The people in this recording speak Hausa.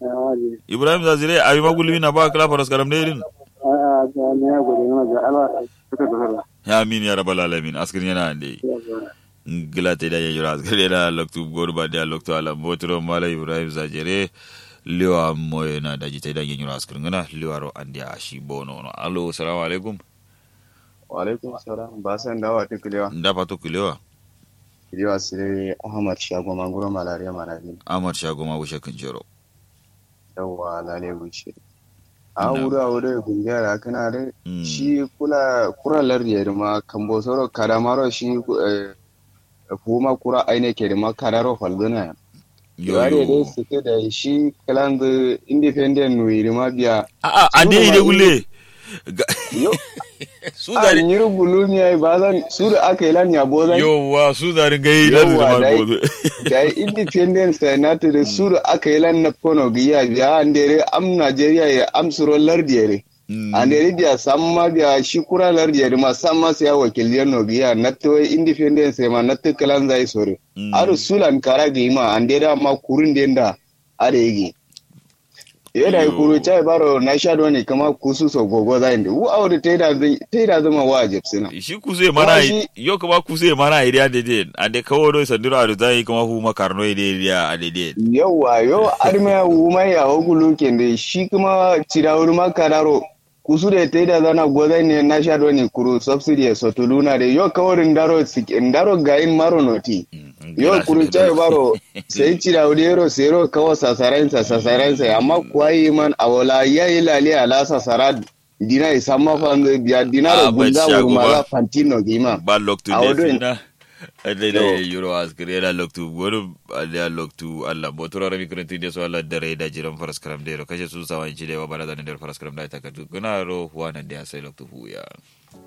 Ah, ji. ibrahim zazire abi magulmi na ba kala faras karam derin Ah, ga ne ya gode na ga ala suka da ya amin ya rabbal alamin askrin yana ande ngila te da ya jura askrin yana loktu gorba da loktu ala botro mala ibrahim zajere liwa moye na daji te da jura askrin ngana liwa ro ande a shi bono no allo assalamu alaikum Walaikum salam ba san dawa ta kulewa. nda pato kulewa Kulewa sire Ahmad Shago Mangoro Malaria Manadin. amar shago ma bushe kan jero Yawwa lale wuce. A Na'am. wuri a wuri gungiyar kana da Mm. shi kula kura lardi da ma kambo soro kadamaro shi eh, kuma kura aine ke da ma kadaro falduna. yo Yare dai yo suke da shi kalan da independent nuyi da ma biya. a a ande ide gulle Ga- Yo, su a zari nyiri gulumi ai ba zan su da aka yi lan yabo zan yowa su zari gai da Yawwa, da dai. bozo da independence na ta da suru aka yi lan na kono giya biya an dere am Nigeria ya am suro lardiyere an dere biya sam ma biya shi kura lardiyere ma sam ma sai wakiliyar no giya na to independence ma na ta kalan zai sore aru sulan kara gi ma an dere ma kurun denda are yi yada Yo. kuru chai baro na sha ne kama kusu so gogo zai ndi wu awde taida taida zama wajib sina shi kuse mana shi- yo kuma kuse mana ide ade den ade kawo do sandiro adu zai kuma hu makarno ide ya ade den yauwa yau armiya wuma ya hukulu kende shi kuma cirawar makararo kusu da ta yi da zana gwazai ne na sha ne kuru subsidy ya sotuluna da yau kawai ndaro sik- ndaro gayin maro noti yau kuru chai baro sai cirawar yero sero kawo sasarensa sasarensa amma kuwa yi man awola ya yi lali ala sasara dina isa mafan biya dina Ah, da but gunga shago ba. wurmala fantino gima ba loktu A de wadon- fina ade da Yo. yuro askire da loktu wani ade loktu Allah botoro rami kurenti de so Allah dare da jiran faras karam de ro kashe su sawan ci de wa bala da ne faras karam da ta kadu guna ro huwa nan da sai loktu huya